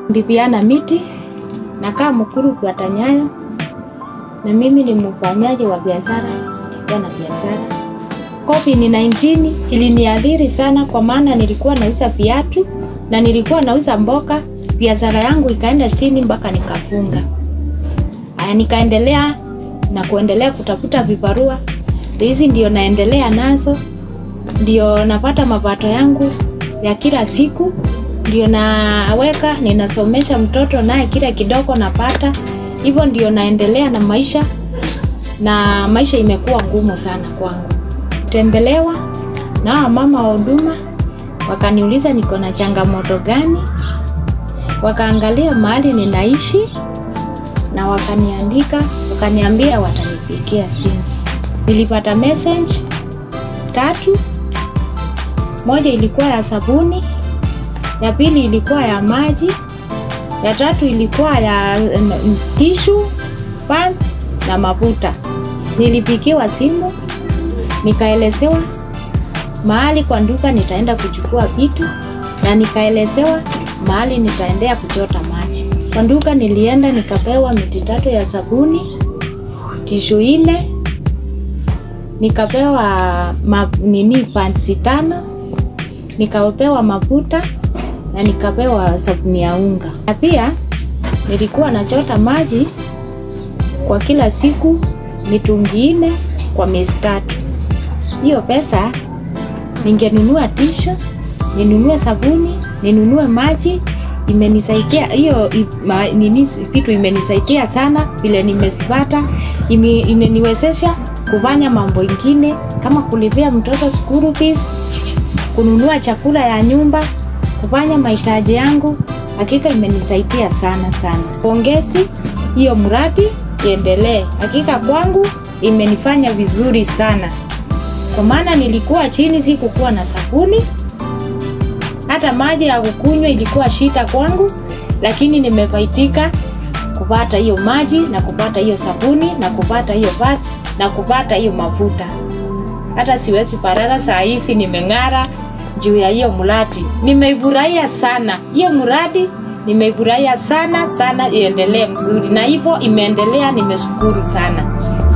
Bibiana Miti, nakaa Mukuru kwa Tanyayo, na mimi ni mfanyaji wa biashara ya na biashara. COVID-19 iliniadhiri sana, kwa maana nilikuwa nauza viatu na nilikuwa nauza mboga, biashara yangu ikaenda chini mpaka nikafunga. Aya, nikaendelea na kuendelea kutafuta vibarua, hizi ndio naendelea nazo, ndio napata mapato yangu ya kila siku ndio naweka, ninasomesha mtoto naye kile kidogo napata, hivyo ndio naendelea na maisha, na maisha imekuwa ngumu sana kwangu. Tembelewa na mama wa huduma, wakaniuliza niko na changamoto gani, wakaangalia mahali ninaishi na wakaniandika, wakaniambia watanipigia simu. Nilipata message tatu, moja ilikuwa ya sabuni ya pili ilikuwa ya maji, ya tatu ilikuwa ya tishu, pants na mafuta. Nilipigiwa simu nikaelezewa mahali kwa duka nitaenda kuchukua vitu na nikaelezewa mahali nitaendea kuchota maji. Kwa duka nilienda nikapewa miti tatu ya sabuni, tishu ile, nikapewa ma, nini pants tano, nikapewa mafuta na nikapewa sabuni ya unga. Na pia nilikuwa nachota maji kwa kila siku mitungi nne kwa miezi tatu. Hiyo pesa ningenunua tishu, ninunue sabuni, ninunue maji. Imenisaidia hiyo nini, kitu imenisaidia sana vile nimezipata, imeniwezesha kufanya mambo ingine kama kulipia mtoto school fees, kununua chakula ya nyumba kufanya mahitaji yangu. Hakika imenisaidia sana sana. Pongezi, hiyo mradi iendelee. Hakika kwangu imenifanya vizuri sana, kwa maana nilikuwa chini, sikukuwa na sabuni, hata maji ya kukunywa ilikuwa shida kwangu, lakini nimefaidika kupata hiyo maji na kupata hiyo sabuni na kupata hiyo na kupata hiyo mafuta. Hata siwezi parara, saa hizi nimeng'ara juu ya hiyo mradi. Nimeifurahia sana hiyo mradi, nimeifurahia sana sana, iendelee mzuri, na hivyo imeendelea. Nimeshukuru sana.